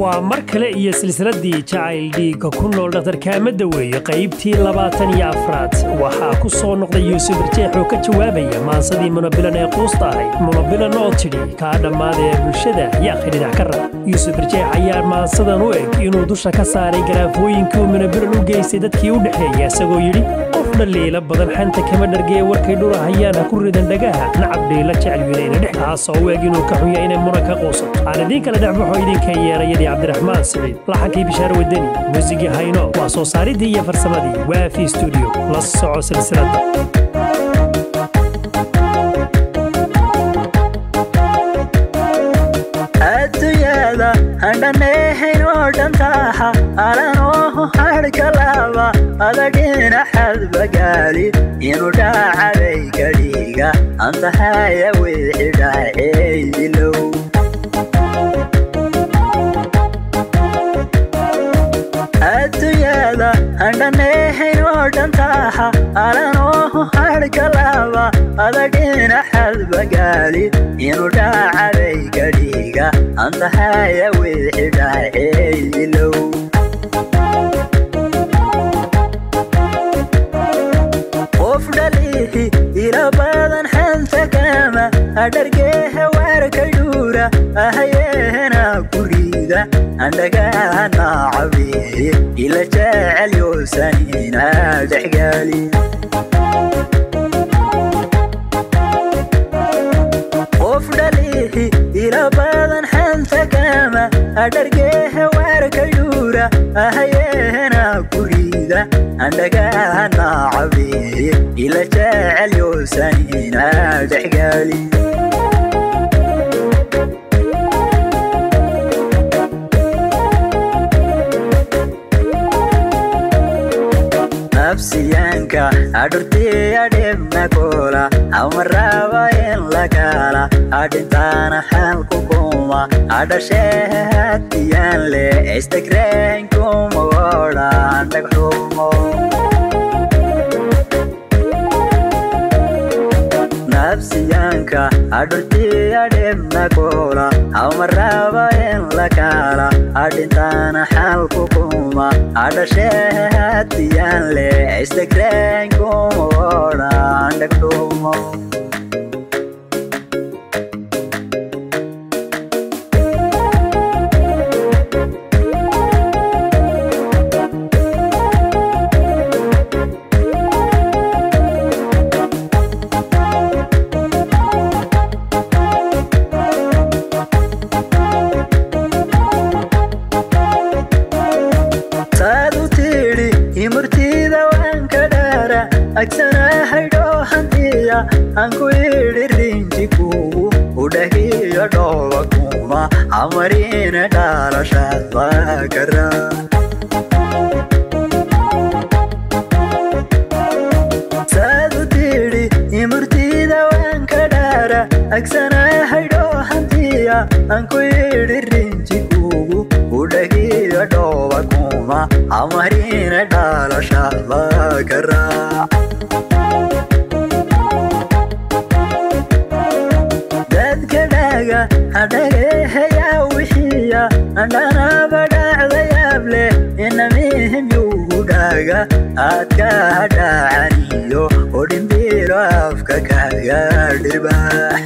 waa mar kale iyo silsiladdii jacayl dhiigga ku nool dhakhtarkaamada weeye qaybtii labaatan iyo afraad waxaa ku soo noqday yuusuf irjeex oo ka jawaabaya maansadii munabilan ee quusta ahayd munabilan oo tidhi kaa dhammaada ee bulshada yaaqi dhinac ka rab yuusuf irjeex ayaa maansadan u eg inuu dusha ka saaray garaafooyinkii uu munabilan u geystay dadkii u dhexeeya isagoo yidhi qof dhaliila badan xanta kama dhargee warkay dhurahayaan ha ku ridan dhagaha nacab dhiila jecel wilayna dhex kaasoo u eg inuu ka xunya inay muran ka quusato aan idiin kala dhexbaxo idinka yeerayadii cabdiraxmaan siciid laxankii bishaar wadani muusigii hayno waa soo saaridii iyo farsamadii waafi stuudiyo la soco silsiladda adduunyada handhaneehayn oo dhantaaha alanoohu hadhkalaaba adagina xadbagaali inuu dhaacabay gadhiiga antahaya wixi dhaaceeydilow adduunyada handhaneehayn oo dhantaaha alanoohu hadhkalaaba adagina xadbagaali inuu dhaacabay gadhiiga antahaya wixi dhaaceeydilow qof dhaliihi ila badan xanta kama adhargeeha waarka dhuura ahayeena guriida andhagaana cabeeye ila jecel yoosanina dhexgaali qof dhaliihi ila badan xanta kama adhargeeha waarka dhuura ahayeena guriida andhagaana cabeeye ila jecel yoosanina dhexgaali nafsiyaanka adhurtiya dhibnakoola amaraba in lakaala adhintaana xaalku kuma adhashehatiyaan le istagreenkumagodha dhagxumo nafsiyaanka adhurtiya dhibnakoola amaraba in lakaala adhintaana xaalku kuma adhashehatiyaan le istagreenkumagodha dhagxumo saad u tidhi imurtida waan ka dhaara agsanahaydhoo hantiya aan ku idhi rinji kugu udhahiyo dhooba kuma amarina dhaalashaad baa kara saad u tidhi imurtida waan ka dhaara agsanahaydhoo hantiya aan ku idhi rinji kugu udhahiyo dhooba kuma amarina dhaalashaad baa ka raac dadka dhaga hadhageehayaa wixiya andhanaba dhacdayaab leh inamihim yugu dhaga aadka hadhaacaniyo odhimbiilo afka kaga dhirbaax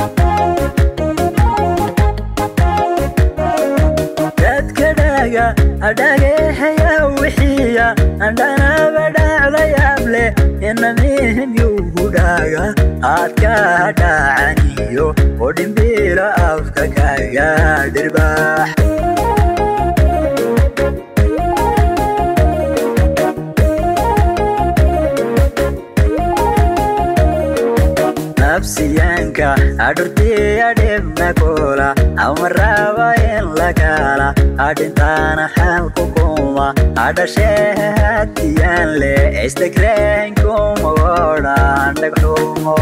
dadka dhaga adhageehaya wixiya andhanaba dhacdayaab leh inamihim yugu dhaga aadka hadhaacaniyo odhimbiilo afka kaga dhirbaax nafsiyaanka adhurtiya dhibnakoola amaraba in lakaala adhintaana xaalku kuma adhashehatiyaan le istagreenkumagodha dhagxumo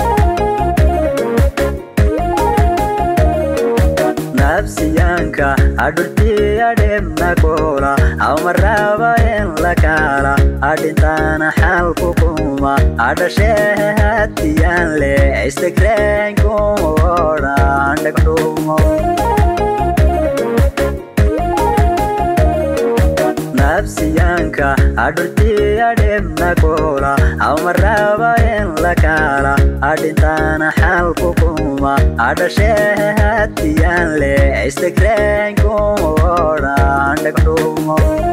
nafsiyaanka adhurtiya dhibnakoola amaraba in lakaala adhintaana xaalku kuma adhashehatiyaan le istagreenkumagodha dhagxumo xabsiyaanka adhurtiya dhibna kula amaraba in la kala adhintaana xalku kuma adhashee hatiyaan le istagreen kuma odhan dhagdhumo